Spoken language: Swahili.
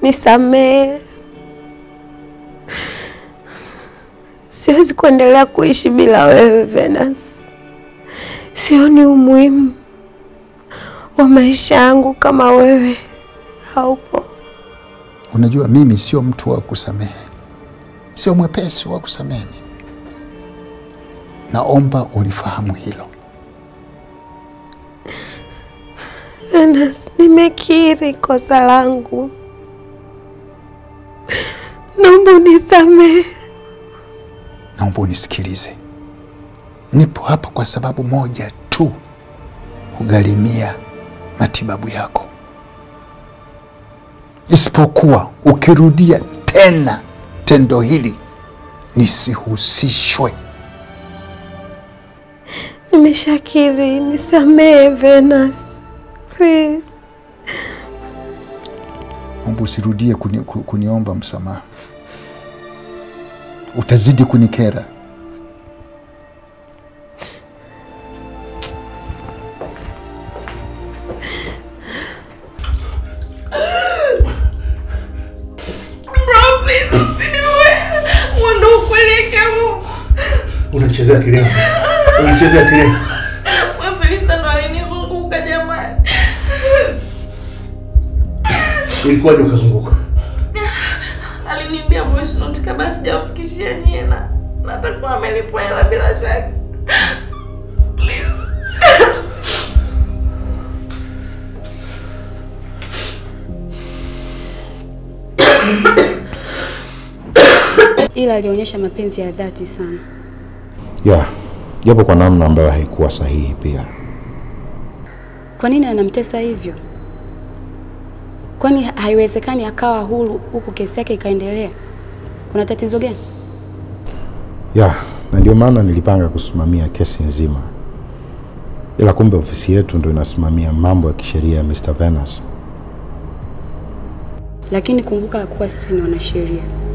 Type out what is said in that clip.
nisamehe. Siwezi kuendelea kuishi bila wewe Venus. Sioni umuhimu wa maisha yangu kama wewe haupo. Unajua, mimi sio mtu wa kusamehe, sio mwepesi wa kusamehe. Mimi naomba ulifahamu hilo. Venus, nimekiri kosa langu, naomba unisamehe. Naomba unisikilize, nipo hapa kwa sababu moja tu, kugharimia matibabu yako. Isipokuwa ukirudia tena tendo hili, nisihusishwe. Nimeshakiri, nisamehe Venus, please. Naomba usirudie kuni, ku- kuniomba msamaha, utazidi kunikera. Bro, please usiniue. Huo ndio ukweli yake Mungu. Unachezea akili yangu, unachezea akili yangu. Wewe Felista ndo alinizunguka jamani. Ilikuwaje ukazunguka? Aliniambia voice note kabla sijawafikishia nyie na na atakuwa amelipwa hela bila shaka. Please. ila alionyesha mapenzi ya dhati sana. ya japo kwa namna ambayo haikuwa sahihi pia. Kwa nini anamtesa hivyo? Kwani haiwezekani akawa huru huku kesi yake ikaendelea? Kuna tatizo gani? ya na ndio maana nilipanga kusimamia kesi nzima, ila kumbe ofisi yetu ndo inasimamia mambo ya kisheria ya Mr. Venus. Lakini kumbuka kuwa sisi ni wanasheria.